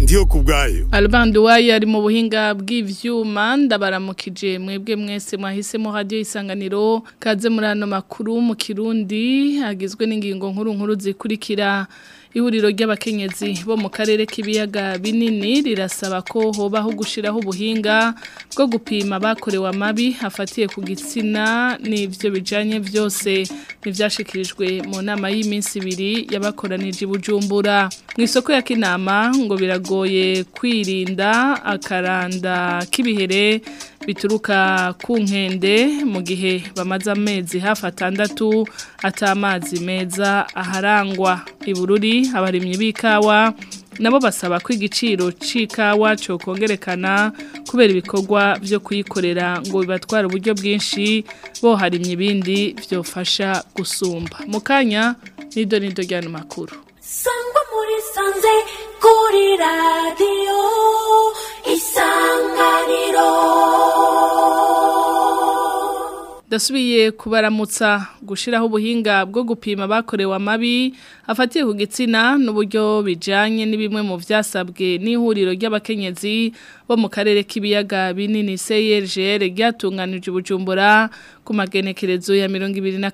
ndiyo kubwayo Albert Uwaye ari mu buhinga bw'ivyuma ndabaramukije mwebwe mwese mwahisemo radio isanganiro kaze muri ano makuru mu Kirundi agizwe n'ingingo nkuru nkuru zikurikira ihuriro ry'abakenyezi bo mu karere k'ibiyaga binini rirasaba ko hobaho gushiraho ubuhinga bwo gupima bakorewe amabi hafatiye ku gitsina n'ivyo bijanye vyose nivyashikirijwe mu nama y'iminsi ibiri yabakoranije Bujumbura mu isoko ya Kinama ngo biragoye kwirinda akaranda k'ibihere bituruka ku nkende mu gihe bamaze amezi hafi atandatu atamazi meza aharangwa ibururi abarimyi b'ikawa nabo basaba ko igiciro c'ikawa cyo kongerekana kubera ibikorwa byo kuyikorera ngo bibatwara uburyo bwinshi bo harimye ibindi byofasha gusumba mu kanya nido nido ryano makuru sangwa muri sanze kuri radiyo isanganiro Dasubiye kubaramutsa gushiraho ubuhinga bwo gupima bakorewe amabi afatiye ku gitsina n'uburyo bijanye n'ibimwe mu vyasabwe n'ihuriro ry'abakenyezi bo mu karere k'ibiyaga binini CRGR ryatunganije Bujumbura ku magenekerezo ya 22 na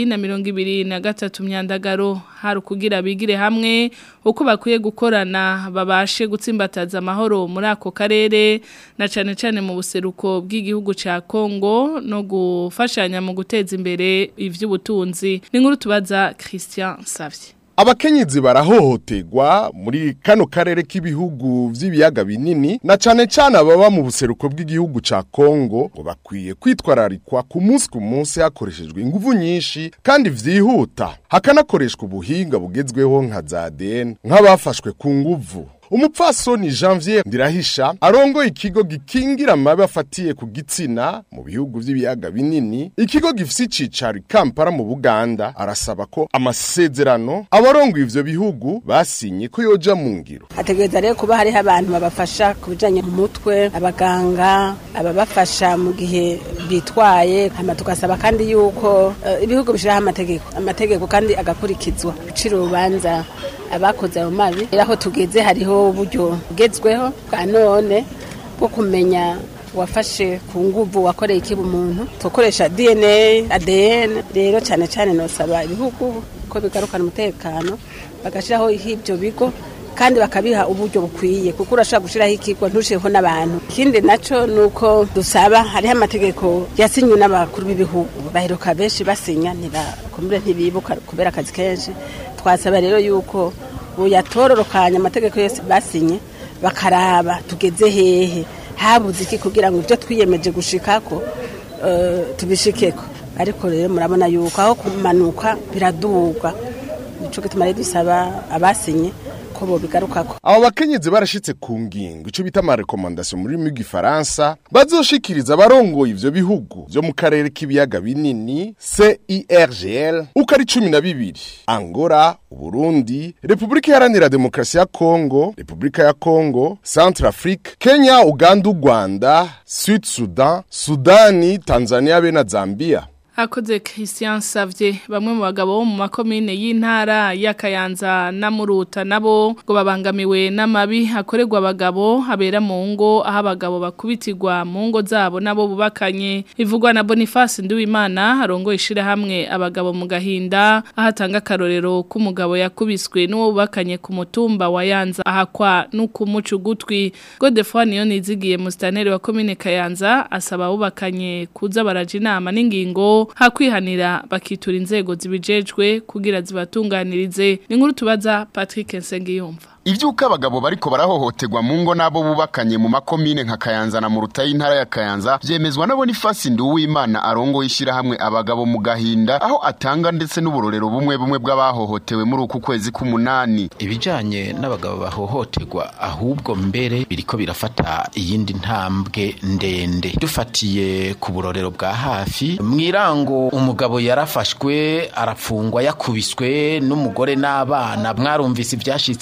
23 myandagaro hari kugira bigire hamwe uko bakwiye gukorana babashe gutsimbataza amahoro muri ako karere na cane cane mu buseruko bw'igihugu ca Kongo no gufashanya mu guteza imbere ivy'ubutunzi ni nkuru tubaza Christian Savye Abakenyezi barahohoterwa muri kano karere k'ibihugu vy'ibiyaga binini na cane cane ababa mu buseruko bw'igihugu ca Kongo ngo bakwiye kwitwararikwa ku munsi ku munsi hakoreshejwe inguvu nyinshi kandi vyihuta hakanakoreshwa ubuhinga bugezweho nka za ADN nk'abafashwe ku nguvu umupfasoni Janvier Ndirahisha arongoye ikigo gikingira amabi afatiye ku gitsina mu bihugu vy'ibiyaga binini ikigo gifise icicaro Kampala mu Buganda arasaba ko amasezerano abarongoye ivyo bihugu basinye ko yoja mu ngiro hategereza rero kuba hariho abantu babafasha ku bijanye mu mutwe abaganga ababafasha mu gihe bitwaye hama tugasaba kandi yuko uh, ibihugu bishiraho amategeko amategeko kandi agakurikizwa gucira urubanza abakoze ayo mabi aho tugeze hariho uburyo bugezweho bwa none bwo kumenya wafashe ku nguvu wakoreye ikiba umuntu tukoresha DNA ADN rero cyane cyane nosaba ibihugu ko bigarukana umutekano bagashiraho ibyo bigo kandi bakabiha uburyo bukwiye kuko urashobora gushiraho ikigo ntushireho n'abantu ikindi naco nuko dusaba hariho amategeko yasinywe n'abakuru b'ibihugu baheruka benshi basinya ntibakumbure ntibibuka kubera akazi kenshi twasaba rero yuko buyatororokanya amategeko yose basinye bakaraba tugeze hehe habuze iki kugira ngo ibyo twiyemeje gushikako tubishikeko ariko rero murabona yuko aho kumanuka biraduga nico gituma rero dusaba abasinye ko bobigarukako abo bakenyezi barashitse ku ngingo ico bita ama recommandation muri mu gifaransa bazoshikiriza abarongoye ivyo bihugu vyo mu karere k'ibiyaga binini CIRGL uko ari 12 Angola Burundi Republika Iharanira Demokarasi ya Kongo Republika ya Kongo Centrafrique Kenya Uganda Rwanda Sud Sudan Sudani Tanzania be na Zambia Hakoze Christian Savye bamwe mu bagabo bo mu makomine y'intara ya Kayanza na Muruta nabo ngo babangamiwe n'amabi hakorerwa abagabo habera mu ngo aho abagabo bakubitirwa mu ngo zabo nabo bubakanye ivugwa na Boniface Nduwimana arongo ishira hamwe abagabo mu gahinda ahatanga karorero k'umugabo yakubiswe n'uwo bubakanye ku mutumba wa Yanza ahakwa n'ukumuca ugutwi Godefroid niyo nizigiye mu staneri wa komine Kayanza asaba bubakanye kuza baraje inama n'ingingo hakwihanira bakitura inzego zibijejwe kugira zibatunganirize ni nkuru tubaza Patrick Nsengiyumva Ivyuka abagabo bariko barahohoterwa mu ngo nabo bubakanye mu makomine nka Kayanza na Muruta y'intara ya Kayanza vyemezwa na Boniface Nduwimana arongo yishira hamwe abagabo mu gahinda aho atanga ndetse n'uburorero bumwe bumwe bw'abahohotewe muri uku kwezi k'umunani ibijanye n'abagabo bahohoterwa ahubwo mbere biriko birafata iyindi ntambwe ndende dufatiye ku burorero bwa hafi mwirango umugabo yarafashwe arafungwa yakubiswe n'umugore n'abana mwarumvise ivyashitse imu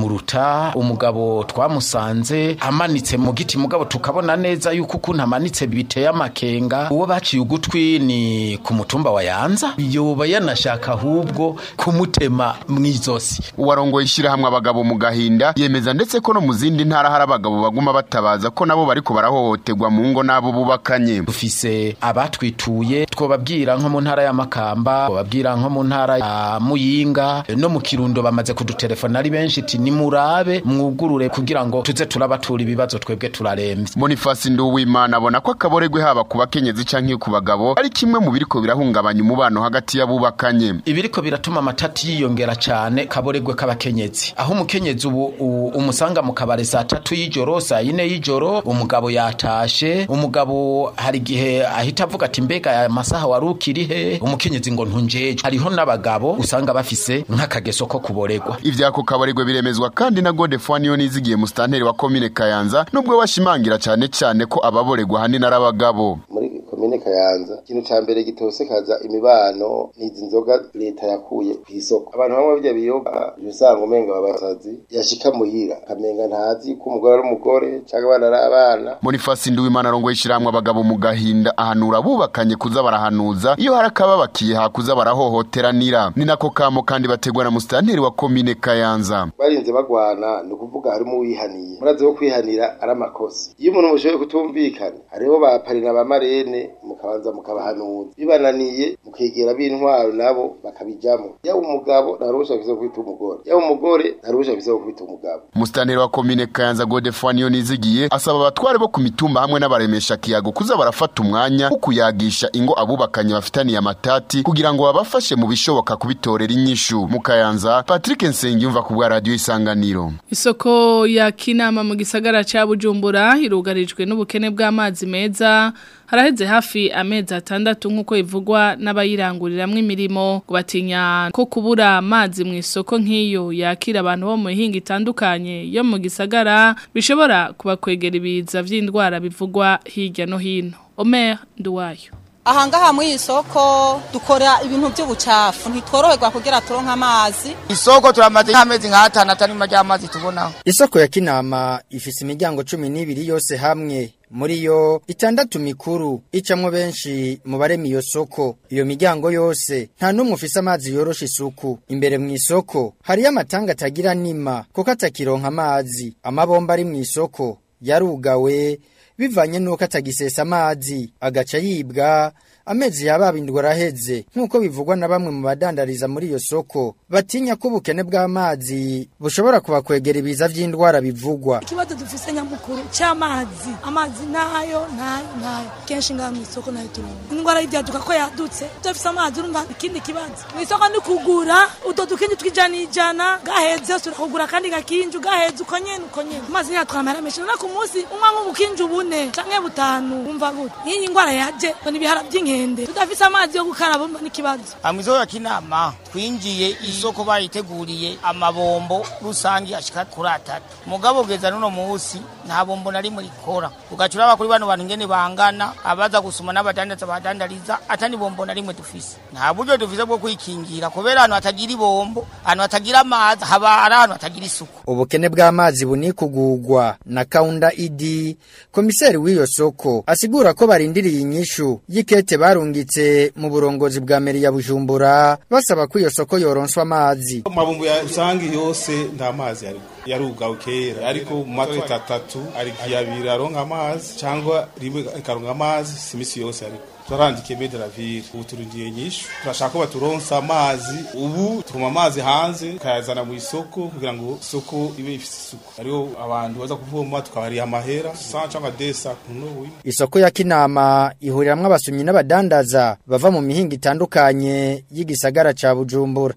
muruta umugabo twamusanze amanitse mu giti mugabo tukabona neza yuko ukuntu amanitse biteye amakenga uwo baciye ugutwi ni ku mutumba wa yanza yoba yanashaka ahubwo kumutema mw'izosi uwarongoye ishyirahamwe abagabo mu gahinda yemeza ndetse ko no mu zindi ntara hari abagabo baguma batabaza ko nabo bariko barahohoterwa mu ngo n'abo bubakanye dufise abatwituye twobabwira nko mu ntara ya Makamba twobabwira nko mu ntara ya Muyinga no mu Kirundo bamaze kudutelefona ari benshi ati nimurabe mwugurure kugira ngo tuze turabatura ibibazo twebwe turaremvye Boniface Nduwimana abona ko akaboregwe haba ku bakenyezi canke ku bagabo ari kimwe mu biriko birahungabanya umubano hagati y'abubakanye ibiriko biratuma amatati yiyongera cyane kaboregwe k'abakenyezi aho umukenyezi ubu u- umusanga mu kabare saa tatu y'ijoro saa yine y'ijoro umugabo yatashe umugabo hari igihe ahita avuga ati mbega aya masaha wari ukiri he umukenyezi ngo ntunjeje hariho n'abagabo usanga bafise nk'akageso ko kuboregwa ivyako kaboregwe biremezwa kandi na Godefroid niyo nizigiye mu stanteri wa komine Kayanza nubwo bashimangira cane cane ko ababoregwa hanini ari abagabo muri komine kayanza ikintu ca mbere gitosekaza imibano n'izi nzoga leta yakuye ku isoko abantu bamwe bijya biyoga uje usanga umenga babasazi yashika muhira akamenga ntazi ko umugore ari umugore canke abana ari abana Boniface Nduwimana arongoye ishyirahamwe abagabo mu gahinda ahanura abubakanye kuza barahanuza iyo hari akababakiye hakuza barahohoteranira ni nako kamo kandi bategwa na musitanteri wa komine Kayanza barinze bagwana ni ukuvuga harimo uwihaniye murazi ko kwihanira ari amakosa iyo umuntu mushoboye kutumvikana hariho ba parina ba marene mukabanza mukabahanuza bibananiye mukegera b'intwaro nabo bakabijamo yaba umugabo nta ruhusha afise wo kwita umugore yaba umugore nta ruhusha afise wo kwita umugabo musitanteri wa komine Kayanza Godefroid niyo nizigiye asaba abatware bo ku mitumba hamwe n'abaremesha kiyago kuza barafata umwanya wo kuyagisha ingo abubakanye bafitaniye amatati kugira ngo babafashe mu bishoboka kubitorera inyishu mu Kayanza Patrick Nsengiyumva ku bwa radio isanganiro Isoko ya Kinama mu gisagara ca Bujumbura irugarijwe n'ubukene bw'amazi meza haraheze hafi amezi atandatu nk'uko ivugwa n'abayiranguriramwo imirimo ngo batinya ko kubura amazi mu isoko nk'iyo yakira abantu bo mu mihinga itandukanye yo mu gisagara bishobora kubakwegera ibiza vy'indwara bivugwa hirya no hino Omer Nduwayo ahangaha muri iyi soko dukora ibintu by'ubucafu ntitworoherwa kugira turonke amazi isoko turamaze nk'amezi nk'atanu atari mu ry'amazi tubonaho Isoko ya Kinama ifise imiryango cumi n'ibiri yose hamwe muri yo itandatu mikuru icamwo benshi mu barema iyo soko iyo miryango yose nta n'umwe ufise amazi yorosha isuku imbere mu isoko hariyo amatanga atagira nima kuko atakironka amazi amabomba ari mu isoko yarugawe bivanye nuko atagisesa amazi agaca yibwa amezi yababindwa araheze nk'uko bivugwa na bamwe mu badandariza muri iyo soko batinya ko ubukene bw'amazi bushobora kubakwegera ibiza vy'indwara bivugwa ikibazo dufise nyamukuru cy'amazi amazi nayo nayo nayo kenshi ngaha mu isoko nayo turonka indwara y'ibyaduka ko yadutse tudafise amazi urumva ikindi kibazo mu isoko ni kugura utwo dukinji tw'ijana ijana gaheze turakugura kandi gakinji gaheze uko nyene uko nyene amazi ntiyatwamara menshi none ku munsi unywa nk'ubukinji bune canke butanu wumva gute nk'iyi ndwara yaje ngo n'ibihara by'inkende tudafise amazi yo gukaraba urumva n'ikibazo mu isoko ya kinama twinjiye isoko bayiteguriye amabombo rusange ashika kuri atatu mugabo kugeza n'uno munsi nta bombo na rimwe rikora ugaca uraba kuri bano bantu ingene bangana abaza gusuma n'abadandaza badandariza atani bombo na rimwe dufise nta buryo dufise bwo kwikingira kubera ahantu hatagira ibombo ahantu hatagira amazi haba ari ahantu hatagira isuku ubukene bw'amazi bunikugurwa na kaunda idi komiseri w'iyo soko asigura ko barindiriye inyishu y'ikete barungitse mu burongozi bwa meri ya bujumbura basaba ko iyo soko yoronswa amazi amabumbu ya rusange yose nta mazi ariko yarugawe kera ariko mu matwita atatu ari abiri aronka amazi cyangwa rimwe ikaronka amazi si imisi yose ariko turarandikiye medravire ubu turindiye nyinshi turashaka ko baturonsa amazi ubu tuma amazi hanze tukayazana mu isoko kugira ngo isoko ibe ifite isuku hariho abantu baza kuvoma tukabariha amahera sa cyangwa desa ku ntubu isoko ya kinama ihuriramwo abasumyi n'abadandaza bava mu mihinga itandukanye y'igisagara ca bujumbura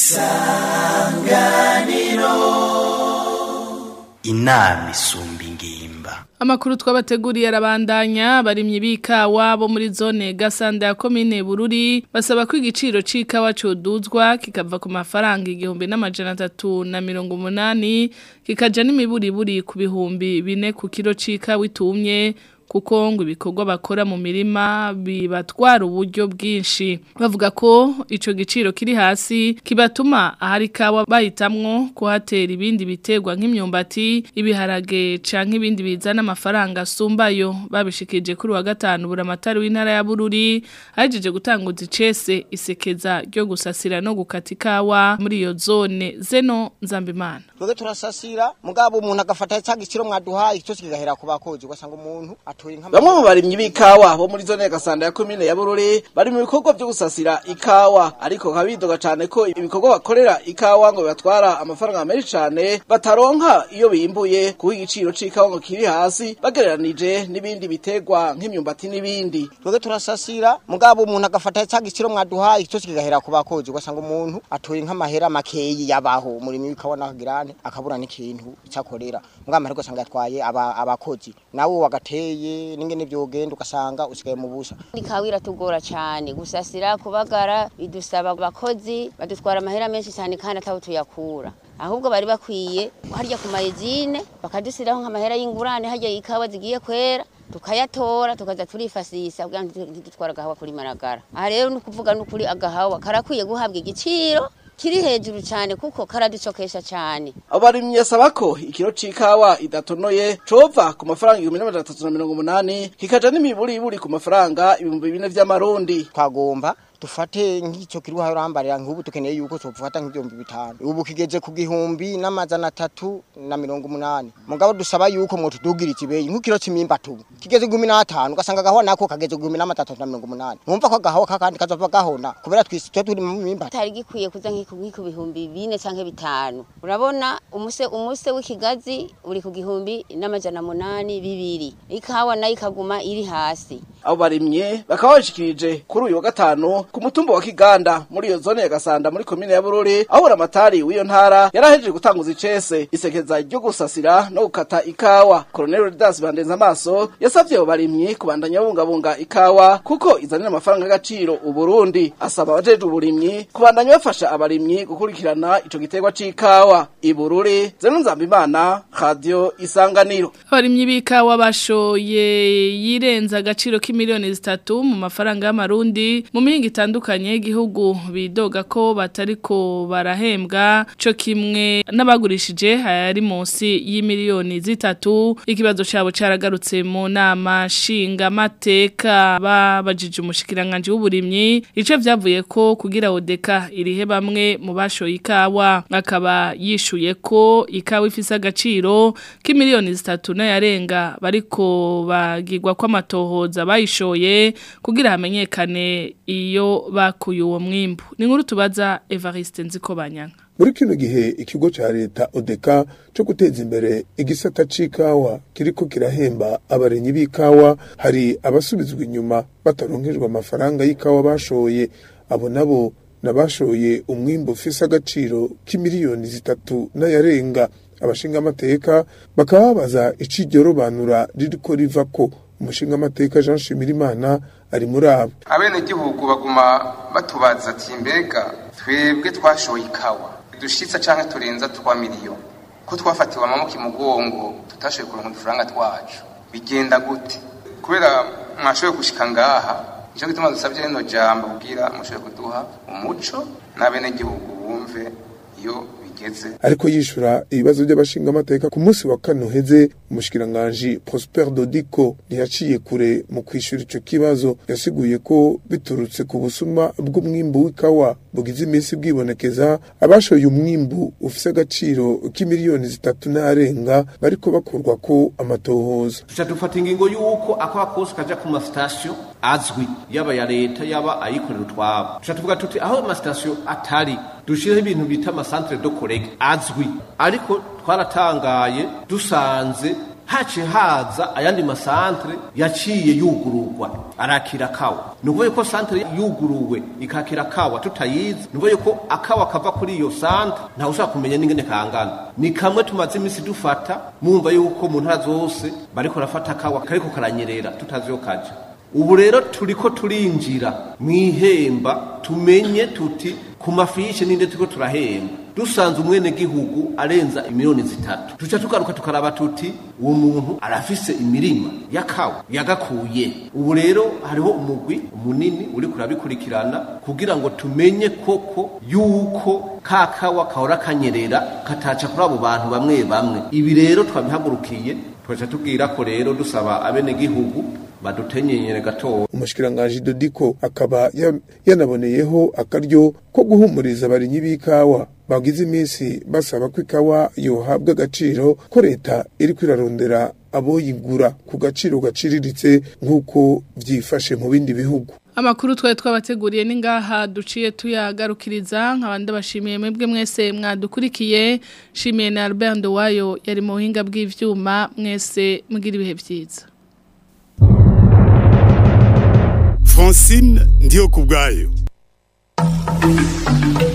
isanganiro inama isumba ingimba Amakuru twabateguriye arabandanya barimye bikawa bo muri zone gasanda ya komine Bururi basaba ko igiciro c'ikawa coduzwa kikava ku mafaranga igihumbi n'amajana atatu na mirongo umunani kikaja n'imiburiburi ku bihumbi bine ku kiro c'ikawa itumye kuko ngo ibikorwa bakora mu mirima bibatwara uburyo bwinshi bavuga ko ico giciro kiri hasi kibatuma ahari kawa bahitamwo kuhatera ibindi biterwa nk'imyumbati ibiharage canke ibindi bizana amafaranga asumbayo babishikije kuri wa gatanu buramatari w'intara ya Bururi ahejeje gutanguza icese isekeza ryo gusasira no gukata ikawa muri iyo zone zeno nzambimana twebwe turasasira mugabo umuntu agafata cya giciro mwaduhaye icyo kigahera ku bakozi ugasanga umuntu atuye nka Bamwe mu barimyi b'ikawa bo muri zone ya Gasanda ya komine ya Bururi bari mu bikorwa byo gusasira ikawa ariko kabidoga cyane ko ibikorwa bakorera ikawa ngo bibatwara amafaranga menshi cyane bataronka iyo bimbuye kuko igiciro c'ikawa ngo kiri hasi bagereranije n'ibindi biterwa nk'imyumbati n'ibindi twebwe turasasira mugabo umuntu agafata cya giciro mwaduhaye icyo kigahera ku bakozi ugasanga umuntu atuye nk'amahera makeyi yabaho umurimo w'ikawa n'akagirane akabura n'ikintu cyakorera mugabo amahera ugasanga yatwaye aba- abakozi nawe wagateye n'ingene byogenda ugasanga usigaye mu busa ikawa iratugora cyane gusasira kubagara bidusaba abakozi badutwara amahera menshi cyane kandi ataho tuyakura ahubwo bari bakwiye harya ku mayezine bakadusiraho nk'amahera y'ingurane harya ikawa zigiye kwera tukayatora tukaza turifasisa kugira ngo ntidutware agahawa kuri maragara aha rero ni ukuvuga n'ukuri agahawa karakwiye guhabwa igiciro kiri hejuru cyane kuko karaducokesha cyane abo barimyi yasaba ko ikiro c'ikawa idatonoye cova ku mafaranga igihumbi n'amajana atatu na mirongo umunani kikaja n'imiburiburi ku mafaranga ibihumbi bine vy'amarundi twagomba dufate nk'icyo kiri urambarira nk'ubu tukeneye yuko tufata nk'ibihumbi bitanu ubu kigeze ku gihumbi n'amajana atatu na mirongo umunani mugabo dusaba yuko mwo tudugira ikibeyi nk'ikiro c'imyimba tubu kigeze gumi n'atanu ugasanga agahowa nako kageze gumi n'amatatu na mirongo umunani numva ko agahowa kakandi kazova gahona kubera twisi twe turi mu myimba atari gikwiye kuza nk'iku nk'iku bihumbi bine canke bitanu urabona umuse umuse w'ikigazi uri ku gihumbi n'amajana munani bibiri ikawa nayo ikaguma iri hasi abo barimye bakaba bashikirije kuri uyu wa gatanu ku mutumba wa Kiganda muri iyo zone ya Gasanda muri komine ya Bururi aho buramatari w'iyo ntara yarahejeje gutanguza icese isekeza ryo gusasira no gukata ikawa Colonel Didas Bandenza amaso yasavye abo barimyi kubandanya babungabunga ikawa kuko izanira amafaranga y'agaciro uburundi asaba abajeje uburimyi kubandanya bafasha abarimyi gukurikirana ico giterwa c'ikawa ibururi zeno nzambimana radio isanganiro Abarimyi b'ikawa bashoye yirenza agaciro k'imiliyoni zitatu mu mafaranga y'amarundi mu mihingo itandukanye y'igihugu bidoga ko batariko barahembwa co kimwe n'abagurishije hari munsi y'imiliyoni zitatu ikibazo cabo caragarutse mu nama nshinga mateka babajije umushikiranganje w'uburimyi ico vyavuye ko kugira odeka irihe bamwe mu bashoye ikawa akaba yishuye ko ikawa ifise agaciro k'imiliyoni zitatu n'ayarenga bariko bagirwa kw'amatohoza bayishoye kugira hamenyekane iyo bakuye uwo mwimbu ni nkuru tubaza Evariste Nzikobanyanga muri kino gihe ikigo ca leta odeka co guteza imbere igisata c'ikawa kiriko kirahemba abarenyi b'ikawa hari abasubizwa inyuma bataronkejwe amafaranga y'ikawa bashoye abo nabo nabashoye umwimbu ufise agaciro k'imiliyoni zitatu n'ayarenga abashinga amateka bakaba babaza iciryo robanura ririko rivako umushinga amateka Jean Shimirimana ari muri abo abenegihugu baguma batubaza ati mbega twebwe twashoye ikawa dushitsa canke turenza twa miliyoni ko twafatiwe amamuka imugongo tutashoboye kuronka udufaranga twacu bigenda gute kubera mwashoboye gushika ngaha nico gituma dusavye rino jambo kugira mushoboye kuduha umuco n'abenegihugu bumve iyo bigeze ariko yishura ibibazo by'abashinga amateka ku munsi wa kane uheze umushikiranganji Prosper Dodico ntiyaciye kure mu kwishura ico kibazo yasiguye ko biturutse ku busuma bw'umwimbu w'ikawa bugize iminsi bwibonekeza abashoye umwimbu ufise agaciro k'imiliyoni zitatu n'arenga bariko bakurwa ko amatohoza tuca dufata ingingo y'uko akaba kose kaja ku masitasiyo azwi yaba ya leta yaba ayikorera utwabo tuca tuvuga tuti aho amasitasiyo atari dushireho ibintu bita amasantere do korege azwi ariko twaratangaye dusanze haciye haza ayandi masantere yaciye yugururwa arakira kawa ni ukuvuga ko santere yuguruwe ikakira kawa tutayizi ni ukuvuga ko akawa kava kuri iyo santere ntawe ushobora kumenya n'ingene kangana ni kamwe tumaze iminsi dufata mwumva yuko mu ntara zose bariko barafata akawa kariko karanyerera tutazi yo kaja ubu rero turiko turinjira mu ihemba tumenye tuti ku mafishi ninde turiko turahemba dusanze umwene gihugu arenza imiliyoni zitatu tuca tugaruka tukaraba tuti uwo muntu arafise imirima yakawa yagakuye ubu rero hariho umugwi munini uri kurabikurikirana kugira ngo tumenye koko yuko kakawa kahora kanyerera kataca kuri abo bantu bamwe bamwe ibi rero twabihagurukiye twaca tubwira ko rero dusaba abenegihugu badutenyenyere gatoya umushikiranganji Dodiko akaba ya- yanaboneyeho akaryo ko guhumuriza abarinyi b'ikawa bagize iminsi basaba ko ikawa yohabwa agaciro ko leta iri kwirarondera aboyigura ku gaciro gaciriritse nk'uko vyifashe mu bindi bihugu Amakuru twari twabateguriye ni ngaha duciye tuyagarukiriza nk'abandi bashimiye mwebwe mwese mwadukurikiye shimiye na Albert Ndowayo yari mu buhinga bw'ivyuma mwese mugira ibihe vyiza Francine ndiyo kubwayo